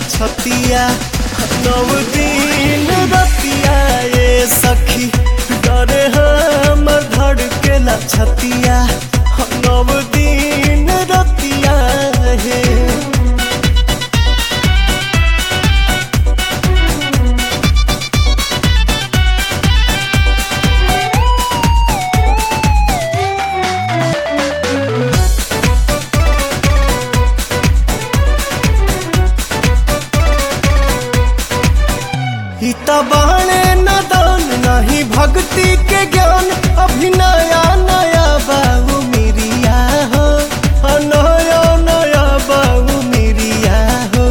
छतिया नव दिन रतिया ये सखी डरे हमर धड़केला छतिया नव दिन रतिया हे हिता बाणे नदान नहीं भक्ति के ज्ञान अभी नया नया बाबू मिरिया हो हाँ, नया नया बाबू मिरिया हो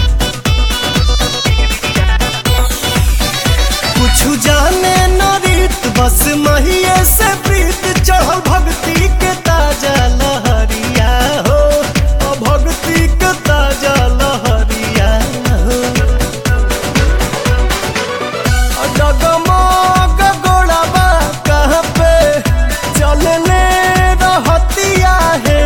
कुछ जाने न रीत बस महिये से प्रीत चढ़ल भक्ति के ताजा लहरिया हो हाँ, भक्ति के ताजा लहरिया हो डगमग गोड़ाबा कहाँ पे चलने रहतिया है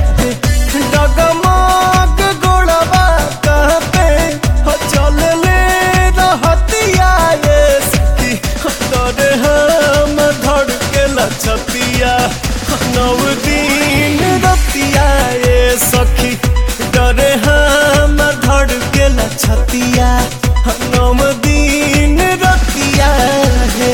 डगमग गोड़ाबा कहाँ पे चलने रहतिया ये सखी डरे हम धड़के लछतिया नव दिन रतिया ये सखी डरे हम धड़के लछतिया नव दिन रतिया है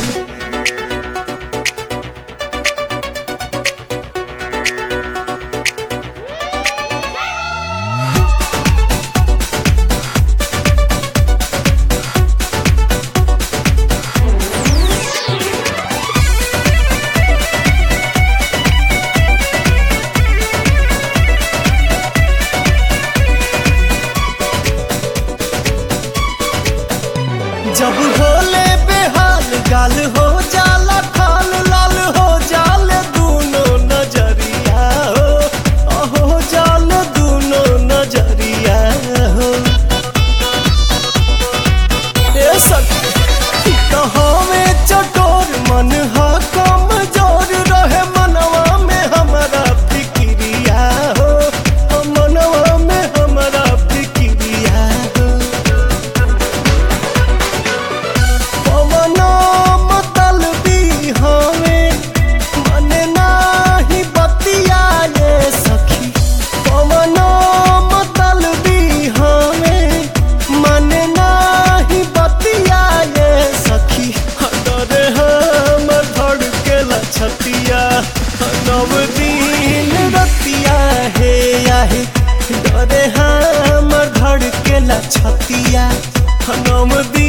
जब होले बेहाल गाल हो जाला खाल लाल हो जाल दूनो नजरिया हो अहो जाल दूनो नजरिया हो ए सखी कहावे चटोर मन हा कमजोर रहे मनवा में हमारा फिक्रिया हो मनवा में हमारा फिक्रिया हो पवनो मतलबी हमें मन नाही बतिया ये सखी पवनो मतलबी हमें मन नाही बतिया ये सखी डरे हम धड़के लछतिया नव दिन रतिया हे आहे डरे हम धड़के लछतिया नव दिन